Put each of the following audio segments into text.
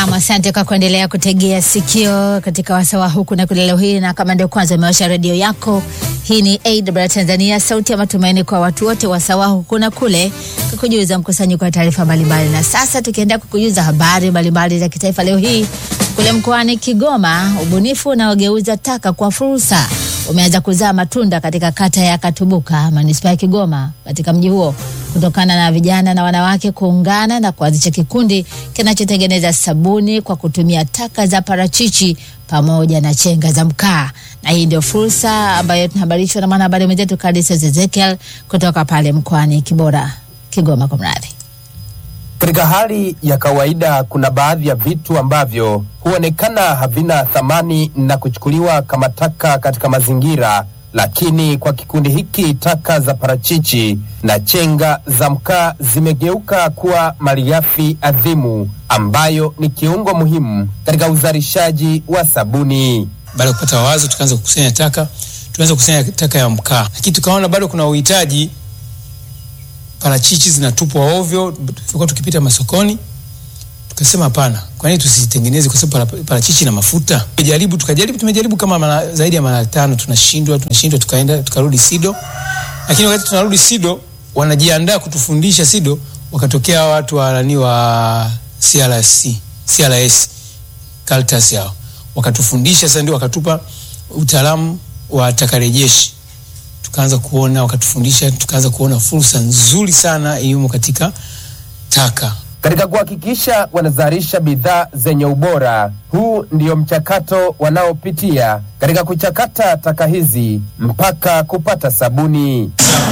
Naam, asante kwa kuendelea kutegea sikio katika wasawa huku na kule leo hii, na kama ndio kwanza umewasha redio yako, hii ni AWR Tanzania, sauti ya matumaini kwa watu wote, wasawa huku na kule, kukujuza mkusanyiko wa taarifa mbalimbali. Na sasa tukienda kukujuza habari mbalimbali za kitaifa leo hii, kule mkoani Kigoma, ubunifu unaogeuza taka kwa fursa umeanza kuzaa matunda katika kata ya Katubuka, manispaa ya Kigoma, katika mji huo kutokana na vijana na wanawake kuungana na kuanzisha kikundi kinachotengeneza sabuni kwa kutumia taka za parachichi pamoja na chenga za mkaa. Na hii ndio fursa ambayo tunahabarishwa na mwanahabari mwenzetu Kadis Ezekiel kutoka pale mkoani Kibora, Kigoma. Kwa mradhi Katika hali ya kawaida, kuna baadhi ya vitu ambavyo huonekana havina thamani na kuchukuliwa kama taka katika mazingira, lakini kwa kikundi hiki taka za parachichi na chenga za mkaa zimegeuka kuwa malighafi adhimu ambayo ni kiungo muhimu katika uzalishaji wa sabuni. Baada ya kupata wazo, tukaanza kukusanya taka, tuanza kukusanya taka ya mkaa, lakini tukaona bado kuna uhitaji parachichi zinatupwa ovyo, tulikuwa tukipita masokoni, tukasema hapana, kwa nini tusitengeneze? Kwa sababu para- parachichi na mafuta. Tumejaribu, tukajaribu, tumejaribu kama mara, zaidi ya mara tano, tunashindwa, tunashindwa, tukaenda tukarudi SIDO, lakini wakati tunarudi SIDO, wanajiandaa kutufundisha SIDO, wakatokea watu wa nani wa CRC, CRS Caritas yao wakatufundisha, sasa ndio wakatupa utaalamu wa takarejeshi tukaanza kuona wakatufundisha, tukaanza kuona fursa nzuri sana iliyomo katika taka. Katika kuhakikisha wanazalisha bidhaa zenye ubora, huu ndio mchakato wanaopitia katika kuchakata taka hizi mpaka kupata sabuni.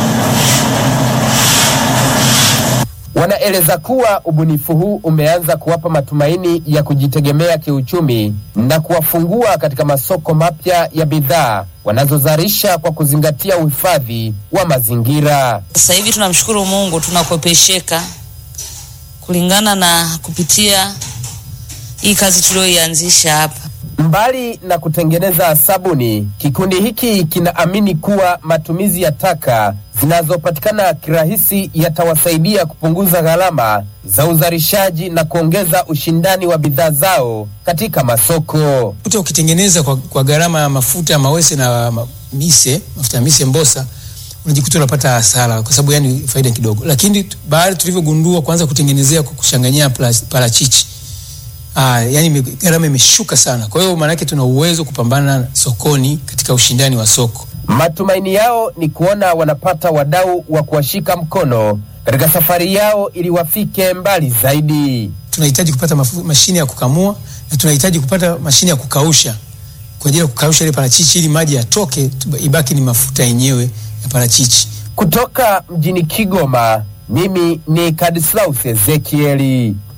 Wanaeleza kuwa ubunifu huu umeanza kuwapa matumaini ya kujitegemea kiuchumi na kuwafungua katika masoko mapya ya bidhaa wanazozalisha kwa kuzingatia uhifadhi wa mazingira. Sasa hivi tunamshukuru Mungu, tunakopesheka kulingana na kupitia hii kazi tuliyoianzisha hapa. Mbali na kutengeneza sabuni, kikundi hiki kinaamini kuwa matumizi ya taka zinazopatikana kirahisi yatawasaidia kupunguza gharama za uzalishaji na kuongeza ushindani wa bidhaa zao katika masoko. Kuta ukitengeneza kwa, kwa gharama ya mafuta ya mawese na ma- mise, mafuta ya mise mbosa, unajikuta unapata hasara kwa sababu yani faida kidogo, lakini tu- baada tulivyogundua kuanza kutengenezea kwa kuchanganyia plas- parachichi Ah, yani ime- gharama imeshuka sana. Kwa hiyo maana yake tuna uwezo kupambana sokoni katika ushindani wa soko. Matumaini yao ni kuona wanapata wadau wa kuwashika mkono katika safari yao ili wafike mbali zaidi. tunahitaji kupata mafu, mashine ya kukamua na tunahitaji kupata mashine ya kukausha kwa ajili ya kukausha ile parachichi ili maji yatoke, tu- ibaki ni mafuta yenyewe ya parachichi. Kutoka mjini Kigoma, mimi ni Kadislaus Ezekieli.